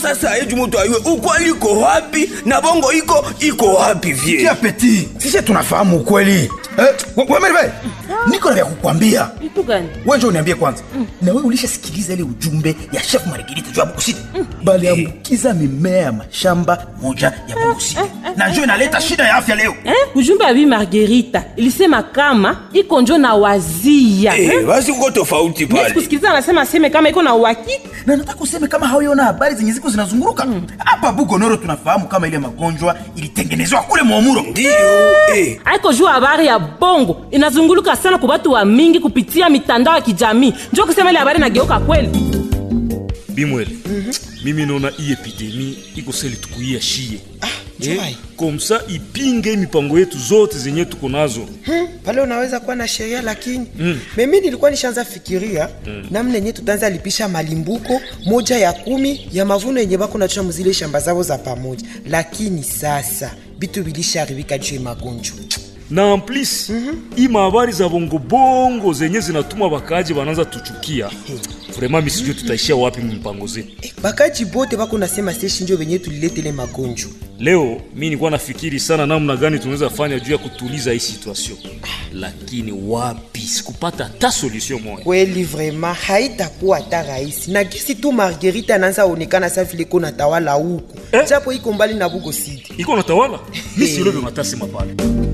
sasa eju mutu ayue ukweli iko wapi na bongo iko iko wapi vie Tia peti, sisi tunafahamu ukweli. Eh, we- we Merve, niko na vya kukwambia. Vitu gani? Wewe njoo uniambie kwanza. Na wewe ulishasikiliza ile ujumbe ya chef Margarita juu ya Bukusi? Bali ambukiza mimea ya mashamba moja ya Bukusi. Na njoo inaleta shida ya afya leo. Eh? Ujumbe ya Bi Margarita ilisema kama iko njo na wazia. Eh, Eh? basi uko tofauti Mimi pale sikusikiliza anasema aseme kama iko na uhakika. Na nataka useme kama hauyaona habari zenye ziko zinazunguruka. Hapa Bugonoro tunafahamu kama ile magonjwa ilitengenezwa kule Mwamuro. ndio eh. Aiko juu habari ya bongo inazunguluka sana kwa watu wa mingi kupitia mitandao ya kijamii. Njo kusema ile habari nageuka kweli. bimwele mimi naona hii epidemi iko seli tukuia shie Chumai. komsa ipinge mipango yetu zote zenye tuko nazo Hmm, pale unaweza kuwa na sheria lakini mm. mimi nilikuwa nishaanza fikiria mm. namna yenye tutaanza lipisha malimbuko moja ya kumi ya mavuno yenye bako nachua muzile shamba zao za pamoja, lakini sasa bitu bilisharibika juu ya magonjwa. na en plus hii mahabari za bongobongo zenye zinatuma bakaji bananza tuchukia vraimen misijue tutaishia wapi mpango zetu Eh, bakaji bote bako nasema seshi njo benye tuliletele magonjwa. leo mi nilikuwa nafikiri sana namna gani tunaweza fanya juu ya kutuliza hii situation lakini wapi sikupata hata solution moja Kweli vraiment haitakuwa hata rahisi, na gisi tu Margarita anaanza onekana sa vile iko natawala huku Eh? japo iko mbali na Bugo City. iko natawala mi silobe matasema pale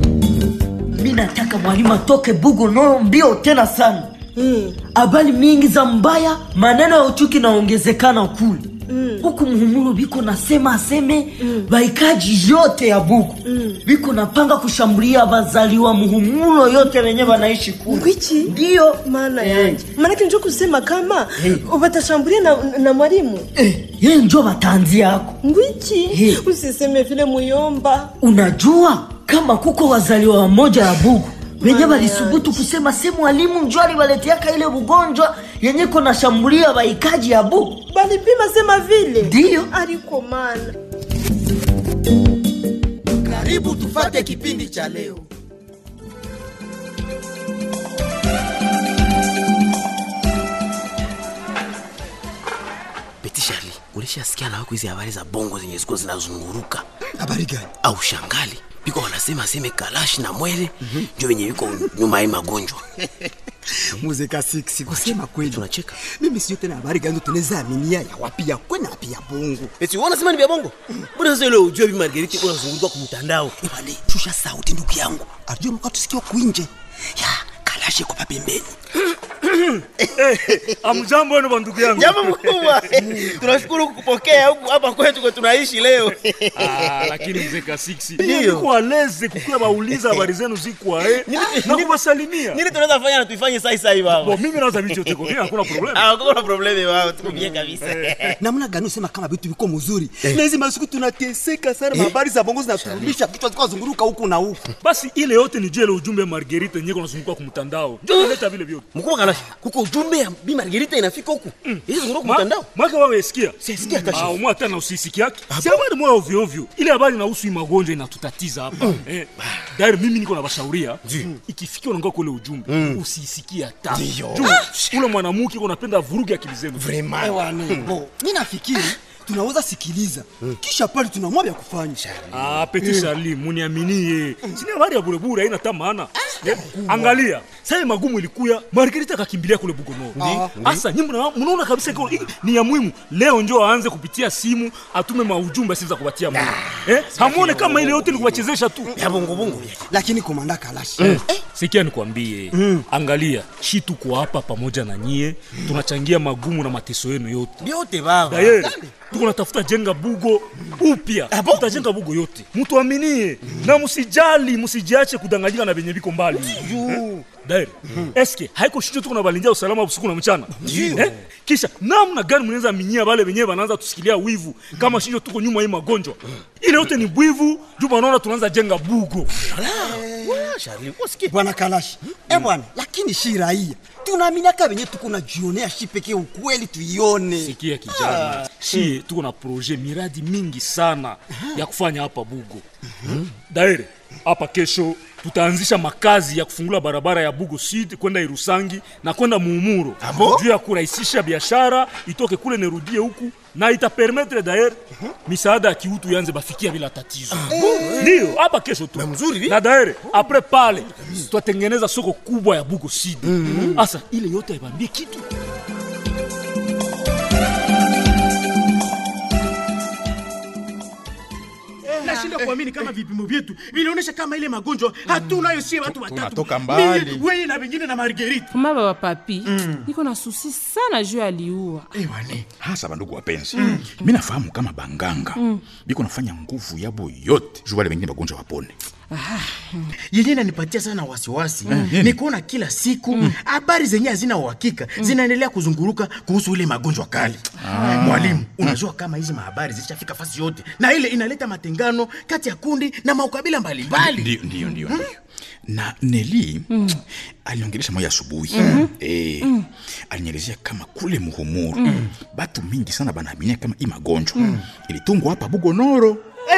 mi nataka mwalimu atoke bugo noro mbio tena sana habari mingi za mbaya maneno ya uchuki naongezekana kule huku muhumuro biko nasema aseme baikaji yote ya buku biko napanga kushambulia bazaliwa muhumulo yote wenye banaishi kule Ngwichi? ndiyo maana Eh. yanje maanake njo kusema kama Eh. watashambulia na, na mwalimu eh, ye njo batanzi yako ngwichi Eh. usiseme vile muyomba unajua kama kuko wazaliwa wamoja ya bugu wenye walisubutu kusema se mwalimu njo aliwaleteaka ile bugonjwa yenye kona shambulia baikaji ya bugu balipima sema vile Ndiyo. aliko mana karibu tufate kipindi cha leo Beti Charlie, ulishasikia na wako hizi habari za bongo zenye ziko zinazunguruka habari gani au shangali biko wanasema aseme kalashi na mwele njo venye viko nyuma ya hii magonjwa muzeka 6 kusema kweli tunacheka mimi sio tena habari gani tunaweza aminia ya wapi ya kwe na wapi ya bongo eti wanasema ni vya bongo mbona sasa ile ujue bi Margariti unazunguruka kwa mtandao Ebale, shusha sauti ndugu yangu ajue mka tusikia kuinje ya kalashe kwa pembeni amjambo wenu bandugu yangu jambo mkubwa tunashukuru kukupokea huku hapa kwetu kwa tunaishi leo Ah, lakini mzee kasiksi Ndiyo. niko aleze kukuwa bauliza habari zenu zikwa eh, na kuwasalimia nini tunaweza fanya na tuifanye sai sai baba Bo, mimi naweza vitu yote kwa mimi hakuna problem ah kuna problemi wao tuko bien kabisa namna gani usema kama vitu viko mzuri na hizi masiku tunateseka sana habari za bongo zinaturumisha kichwa zikuwa zunguruka huku na huku basi ile yote ni jele ujumbe Margarita yenyewe kunazunguka kwa mtandao ndio naleta vile vyote mkubwa kalashi kuko ujumbe ya bi Margarita inafika huku hizi zunguruka kwa mtandao mwaka wewe esikia Sisikia hata ah shida. umwa tena usisikia yake si habari moja ovyo ovyo ile habari inahusu hii magonjwa inatutatiza hapa eh dairi mimi niko na bashauria ikifikia unangoa kule ujumbe usisikie hata juu ule mwanamke uko napenda vuruge akili zenu bo mi nafikiri tunaweza sikiliza kisha pale tunamwa vya kufanya Ah, Petit Charlie, muniaminie. Sina habari ya burebure haina hata maana. Eh, Angalia, sasa magumu ilikuya, Margarita akakimbilia kule Bugono. Sasa nyinyi mna- mnaona kabisa iko hii ni ya muhimu. Leo njoo aanze kupitia simu atume maujumbe asiza kupatia Mungu. Eh? Hamuone kama ile yote ni kuwachezesha tu. ya bongo bongo lakini komanda kalashi Sikia nikwambie, angalia, shi tuko hapa pamoja na nyie, tunachangia magumu na mateso yenu yote. vyote baba Daye, tuko natafuta jenga bugo upya, tutajenga bugo yote, mtuaminie na msijali, msijiache kudanganyika na venye viko mbali Eh? Daire, eske haiko shicho tuko na balindia usalama usiku na mchana eh? Kisha namna gani mnaweza minyia wale wenyewe wanaanza tusikilia wivu kama shicho tuko nyuma hii magonjwa ile yote ni bwivu juu wanaona tunaanza jenga bugo Charlie usikie bwana kalashi eh bwana lakini shi raia tunaaminiaka venye tuko na jionea shi pekee ukweli tuione sikia kijana shie tuko na proje miradi mingi sana ya kufanya hapa bugo daire hapa kesho tutaanzisha makazi ya kufungula barabara ya bugo sud kwenda irusangi na kwenda muumuro bon? juu ya kurahisisha biashara itoke kule nerudie huku na itapermetre dayer misaada ya kiutu yanze bafikia bila tatizo ndiyo hapa kesho tu mzuri, na dayer apres pale twatengeneza soko kubwa ya bugo sud asa ile yote aibambie kitu nashindwa kuamini kama vipimo vyetu vinaonyesha kama ile magonjwa hatunayo sie watu watatu tunatoka mbali. Mimi, wewe na wengine na margerite Mama baba papi niko na susi sana juu aliua ewane hasa bandugu wapenzi mi nafahamu kama banganga biko nafanya nguvu yabo yote juu wale wengine bagonjwa wapone yenye nanipatia sana wasiwasi ni kuona kila siku habari zenye hazina uhakika zinaendelea kuzunguruka kuhusu ile magonjwa kali mwalimu unajua kama hizi mahabari zishafika fasi yote na ile inaleta matengano kati ya kundi na maukabila mbalimbali ndio ndio ndio ndio na neli aliongelesha moya asubuhi eh, alinielezea kama kule muhumuru batu mingi sana banaaminia kama i magonjwa ilitungwa hapa bugonoro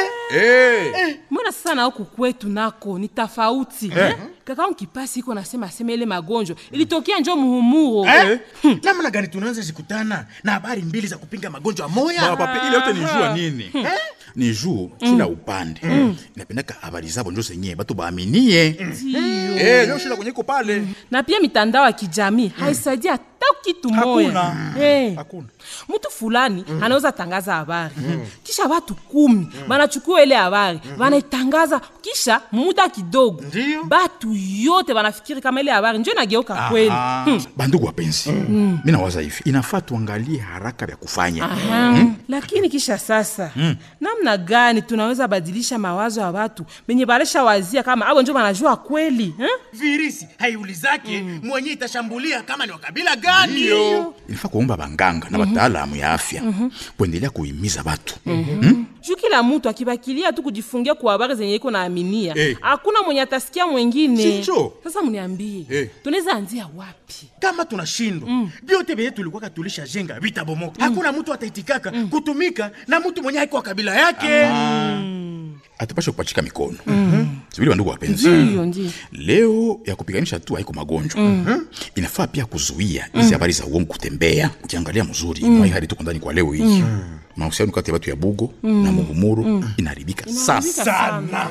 eh. mbona sasa na huku kwetu nako ni tofauti eh? kakaangu kipasi iko nasema asema ile magonjwa ilitokea njo muhumuro Eh? namna gani tunaweza zikutana na habari mbili za kupinga magonjwa moya Baba papi, ile yote ni jua nini ni juu kila upande inapendaka habari zabo njo zenyewe batu baaminie Eh, njo shida kwenye iko pale na pia mitandao ya kijamii haisaidia hata kitu moya Hakuna. hey. Hakuna. mtu fulani anaweza tangaza habari kisha watu kumi banachukua ile habari banaitangaza kisha muda kidogo batu yote wanafikiri kama ile habari njo inageuka kweli Ah, bandugu wapenzi mi nawaza hivi inafaa tuangalie haraka vya kufanya Aha. lakini kisha sasa namna gani tunaweza badilisha mawazo ya watu benye balesha wazia kama abo njo banajua kweli eh? virisi haiulizake mwenye itashambulia kama ni wakabila gani inafaa kuomba banganga na wataalamu ya afya kuendelea kuhimiza batu juu kila mtu akibakilia tu kujifungia kwa habari zenye iko naaminia Eh. hakuna mwenye atasikia mwengine Sinjo. sasa mniambie Eh. tunaweza anzia wapi kama tunashindwa vyote vyenye tulikuwaka tulishajenga vitabomoka hakuna mtu ataitikaka kutumika na mtu mwenye haiko wa kabila yake atupashe kupachika mikono sivili bandugu wapenzi ndiyo ndio leo ya kupiganisha tu haiko magonjwa inafaa pia kuzuia hizi habari za uongo kutembea ukiangalia mzuri mwai hadi tuko ndani kwa leo hii mahusiano kati ya watu ya bugo na muhumuru inaharibika sasa sana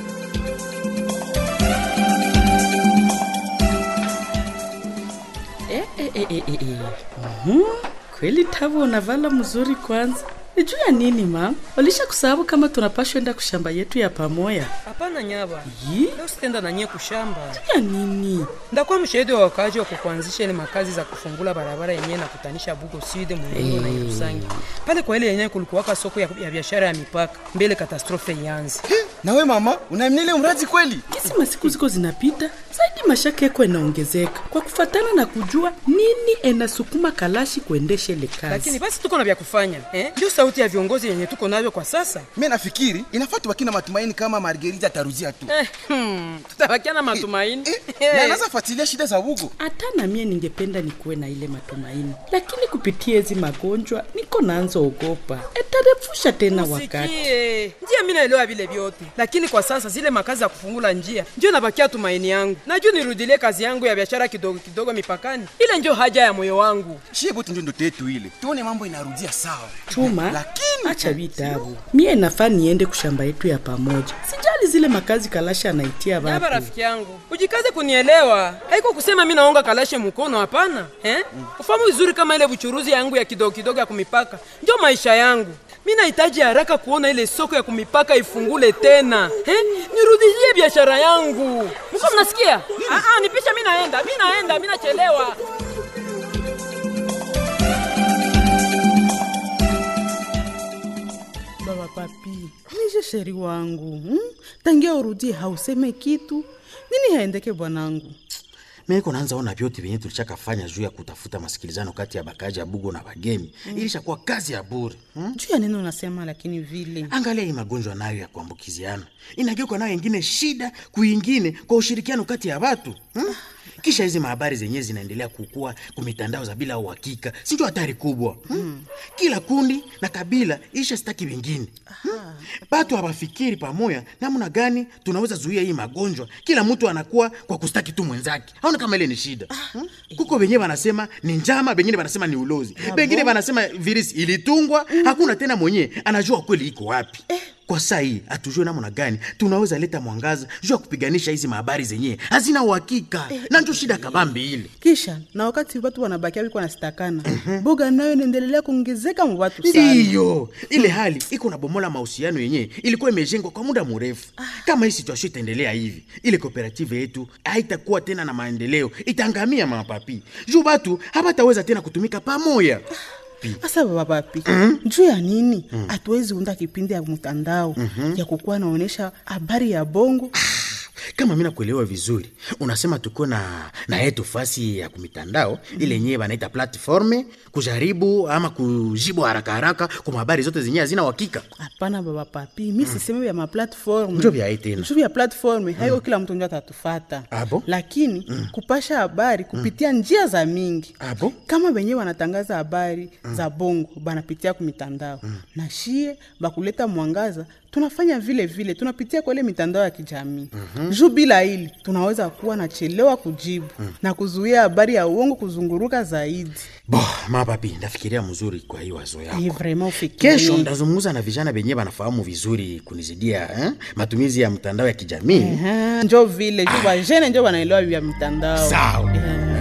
Eh, eh, eh, eh, eh, eh. Mhm. kweli tavo unavala mzuri kwanza ni juu ya nini mam walisha kusahau kama tunapashwa enda kushamba yetu ya pamoya hapana nyaba Yi? leo sitenda nanyie kushamba ya nini ndakuwa mshahidi wa wakaaji wa kukuanzisha ile makazi za kufungula barabara yenyewe nakutanisha bugo sud muhindo na irusangi pale kwa ile yenyewe kulikuwaka soko ya, ya biashara ya mipaka mbele katastrofe ianze nawe mama unaamini ile mradi kweli kisi masiku ziko zinapita zaidi mashaka yako yanaongezeka kwa kufatana na kujua nini enasukuma kalashi kuendesha ile kazi lakini basi tuko na vya kufanya eh? ndio sauti ya viongozi yenye tuko navyo kwa sasa mi nafikiri inafaa tubaki na matumaini kama margerita ataruzia tu eh, hmm, tutabakia na matumaini eh, na anaweza fuatilia shida za bugo hata na mie ningependa nikuwe na ile matumaini lakini kupitia hizi magonjwa niko naanza ogopa etarefusha tena wakati Sikie, njia mi naelewa vile vyote, lakini kwa sasa zile makazi ya kufungula njia ndio nabakia tumaini yangu. Najua nirudilie kazi yangu ya biashara kidogo kidogo mipakani, ile ndio haja ya moyo wangu. shie bote ndio ndoto yetu ile tuone mambo inarudia sawa chuma Lakini- acha vitabu mie nafaa niende kushamba yetu ya pamoja sijali zile makazi kalasha anaitia Yaba vapi rafiki yangu, ujikaze kunielewa. Haiko kusema mi naonga kalashe mkono, hapana eh? Ufahamu vizuri kama ile buchuruzi yangu ya kidogo kidogo ya kumipaka ndio maisha yangu. Mi nahitaji haraka kuona ile soko ya kumipaka ifungule tena eh? Nirudishie biashara yangu. Mko mnasikia? Ah, ah, nipisha, mi naenda, mi naenda, mi nachelewa. baba papi nije sheri wangu hmm? tangia urudie hauseme kitu nini haendeke bwanangu meko naanza ona vyote vyenye tulichakafanya juu ya kutafuta masikilizano kati ya bakaji ya bugo na bagemi mm. ilishakuwa kazi ya bure hmm? juu ya nini unasema lakini vile angalia hii magonjwa nayo ya kuambukiziana inageuka nayo ingine shida kuingine kwa ushirikiano kati ya watu hmm? kisha hizi mahabari zenyewe zinaendelea kukua kumitandao za bila uhakika sinjo hatari kubwa hmm? kila kundi na kabila isha staki wengine hmm? batu hawafikiri pamoja namna gani tunaweza zuia hii magonjwa kila mtu anakuwa kwa kustaki tu mwenzake aona kama ile ni shida hmm? kuko wenyewe wanasema ni njama bengine wanasema ni ulozi bengine wanasema virisi ilitungwa hakuna tena mwenyewe anajua kweli iko wapi kwa saa hii hatujue namna gani tunaweza leta mwangaza juu ya kupiganisha hizi mahabari zenyewe hazina uhakika na njo shida kabambi ile kisha na wakati watu wanabakia wiko nasitakana boga nayo inaendelea kuongezeka mu watu sana ndiyo ile hali iko na bomola mahusiano yenyewe ilikuwa imejengwa kwa muda mrefu kama hii situation itaendelea hivi ile kooperative yetu haitakuwa tena na maendeleo itaangamia mapapi juu batu habataweza tena kutumika pamoja Asa baba papi juu ya nini hatuwezi unda kipindi ya mtandao ya kukuwa naonesha habari ya bongo kama mi nakuelewa vizuri unasema tuko na na yetu fasi ya kumitandao ile yenyewe banaita platforme kujaribu ama kujibu haraka haraka kwa habari zote zenyewe hazina uhakika hapana baba papi mi siseme vya maplatform Njo vya hii tena. Njo vya platform haiko kila mtu njo atatufata Abo? lakini kupasha habari kupitia njia za mingi Abo? kama wenyewe wanatangaza habari za bongo banapitia kumitandao na shie bakuleta mwangaza tunafanya vile vile tunapitia kwa ile mitandao ya kijamii Mhm. juu bila hili tunaweza kuwa nachelewa kujibu na kuzuia habari ya uongo kuzunguruka zaidi bo mapapi ndafikiria mzuri kwa hii wazo yako Ni vraiment ufikirie. kesho ndazungumza na vijana venyewe banafahamu vizuri kunizidia eh? matumizi ya mtandao ya kijamii Ehe, njo vile juu bajene njo banaelewa vya mitandao Sawa.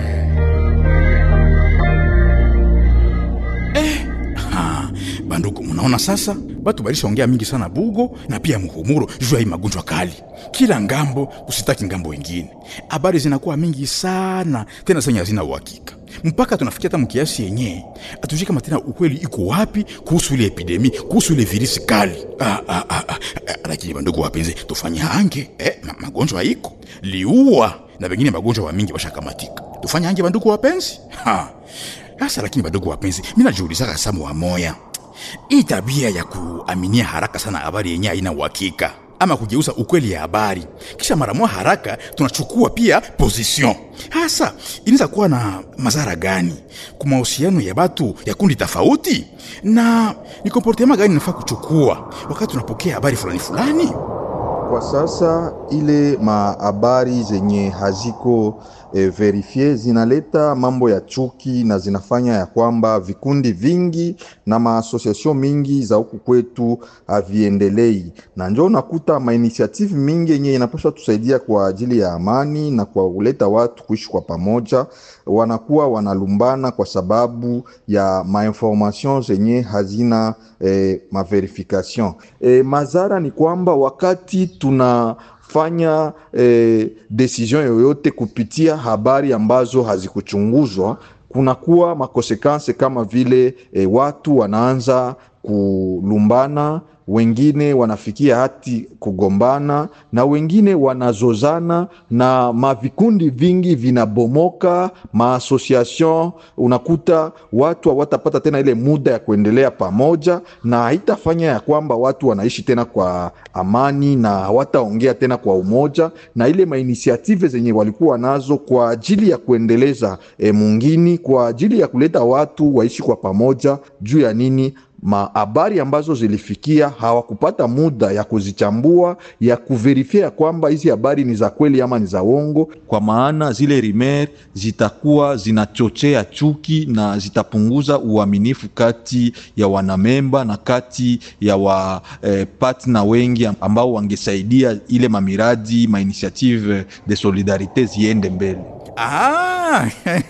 Ha, bandugu munaona sasa batu balishaongea mingi sana bugo na pia muhumuro juu ya hii magonjwa kali kila ngambo kusitaki ngambo wengine habari zinakuwa mingi sana tena zenye hazina uhakika mpaka tunafikia hata mkiasi yenyewe atujui kama tena ukweli iko wapi kuhusu ile epidemi kuhusu ile virisi kali ah, ah, ah, ah, ah, lakini bandugu wapenzi tufanye hange eh, ma, magonjwa iko liua na wengine magonjwa wa mingi washakamatika tufanye hange bandugu wapenzi ha. Sasa lakini badogo wapenzi, mi najiulizaka samu wa moya, hii tabia ya kuaminia haraka sana habari yenye haina uhakika ama kugeuza ukweli ya habari kisha mara moja haraka tunachukua pia position, hasa inaweza kuwa na madhara gani kwa mahusiano ya batu ya kundi tofauti, na ni komportema gani nafaa kuchukua wakati tunapokea habari fulani fulani? Kwa sasa ile mahabari zenye haziko e, verifie zinaleta mambo ya chuki na zinafanya ya kwamba vikundi vingi na maasosiasio mingi za huku kwetu haviendelei, na njo unakuta mainitiative mingi yenye inapaswa tusaidia kwa ajili ya amani na kwa kuleta watu kuishi kwa pamoja, wanakuwa wanalumbana kwa sababu ya mainformation zenye hazina eh, maverification. Eh, madhara ni kwamba wakati tunafanya eh, decision yoyote kupitia habari ambazo hazikuchunguzwa kunakuwa makonsekanse kama vile eh, watu wanaanza kulumbana wengine wanafikia hati kugombana na wengine wanazozana na mavikundi vingi vinabomoka maasosiation unakuta watu hawatapata tena ile muda ya kuendelea pamoja na haitafanya ya kwamba watu wanaishi tena kwa amani na hawataongea tena kwa umoja na ile mainisiative zenye walikuwa nazo kwa ajili ya kuendeleza e, mungini kwa ajili ya kuleta watu waishi kwa pamoja juu ya nini mahabari ambazo zilifikia hawakupata muda ya kuzichambua ya kuverifia ya kwamba hizi habari ni za kweli ama ni za uongo, kwa maana zile rimer zitakuwa zinachochea chuki na zitapunguza uaminifu kati ya wanamemba na kati ya wa eh, partner wengi ambao wangesaidia ile mamiradi mainitiative de solidarite ziende mbele. Ah,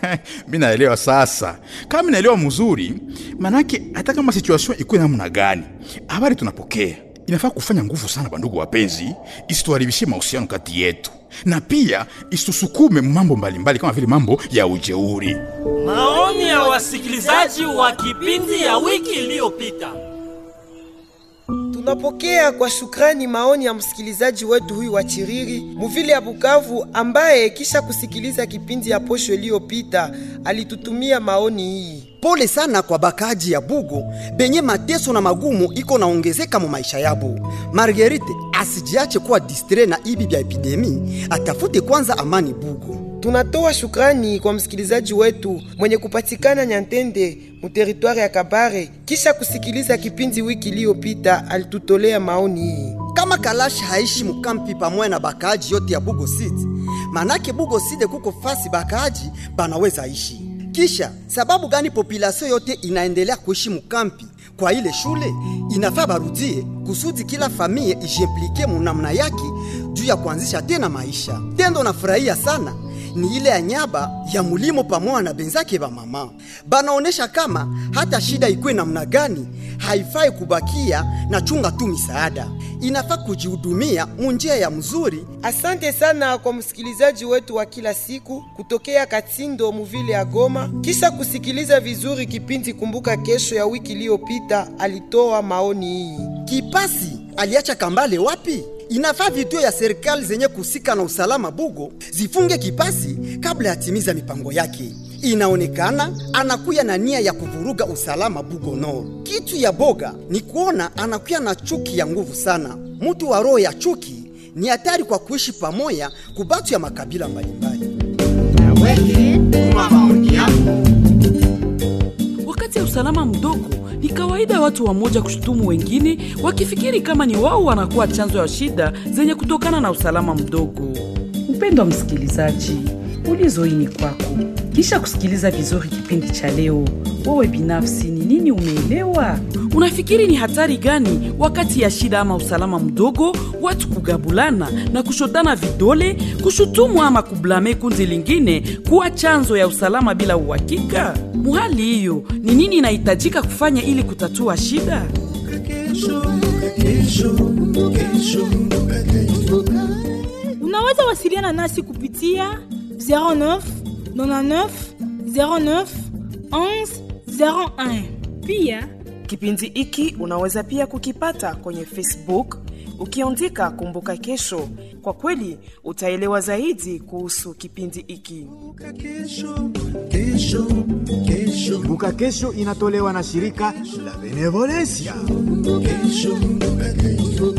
mi naelewa sasa. Kama mi naelewa mzuri, manake hata kama situation ikuwe namna gani, habari tunapokea inafaa kufanya nguvu sana, bandugu wapenzi, isituharibishie mahusiano kati yetu na pia isitusukume mambo mbalimbali kama vile mambo ya ujeuri. Maoni ya wasikilizaji wa kipindi ya wiki iliyopita. Tunapokea kwa shukrani maoni ya msikilizaji wetu huyu wa Chiriri muvile ya Bukavu, ambaye kisha kusikiliza kipindi ya posho iliyopita alitutumia maoni hii. Pole sana kwa bakaji ya Bugo benye mateso na magumu iko naongezeka mu maisha yabo. Marguerite asijiache kuwa distre na ibi vya epidemi, atafute kwanza amani Bugo. Tunatoa shukrani kwa msikilizaji wetu mwenye kupatikana Nyantende mu teritwari ya Kabare, kisha kusikiliza kipindi wiki iliyopita, alitutolea maoni hii. Kama Kalashi haishi mukampi pamoja na bakaaji yote ya Bugo City, manake Bugo City kuko fasi bakaaji banaweza ishi. Kisha sababu gani populasio yote inaendelea kuishi mukampi kwa ile shule? Inafaa barudie kusudi kila familia ijiimplike munamna yake juu ya kuanzisha tena maisha. Tendo nafurahia sana ni ile ya nyaba ya mulimo pamoja na benzake ba mama banaonesha kama hata shida ikuwe namna gani, haifai kubakia na chunga tu misaada, inafaa kujihudumia munjia ya mzuri. Asante sana kwa msikilizaji wetu wa kila siku kutokea Katindo muvile ya Goma, kisha kusikiliza vizuri kipindi Kumbuka Kesho ya wiki iliyopita, alitoa maoni hii. Kipasi aliacha Kambale wapi? Inafaa vituo ya serikali zenye kusika na usalama Bugo zifunge Kipasi kabla yatimiza mipango yake. Inaonekana anakuya na nia ya kuvuruga usalama Bugo Nord. Kitu ya boga ni kuona anakuya na chuki ya nguvu sana. Mtu wa roho ya chuki ni hatari kwa kuishi pamoja kubatu ya makabila mbalimbali. Wakati ya usalama mdogo, ni kawaida watu wamoja kushutumu wengine wakifikiri kama ni wao wanakuwa chanzo ya shida zenye kutokana na usalama mdogo. Mpendwa msikilizaji, ulizo hii ni kwako. Kisha kusikiliza vizuri kipindi cha leo, wewe binafsi ni nini umeelewa? Unafikiri ni hatari gani wakati ya shida ama usalama mdogo, watu kugabulana na kushotana vidole, kushutumu ama kublame kundi lingine kuwa chanzo ya usalama bila uhakika? Muhali hiyo ni nini inahitajika kufanya ili kutatua shida? Unaweza wasiliana nasi kupitia 09 99 09 11 01. Pia Kipindi hiki unaweza pia kukipata kwenye Facebook ukiandika Kumbuka Kesho. Kwa kweli utaelewa zaidi kuhusu kipindi hiki. Kumbuka Kesho inatolewa na shirika la Benevolencia. Kesho, kesho.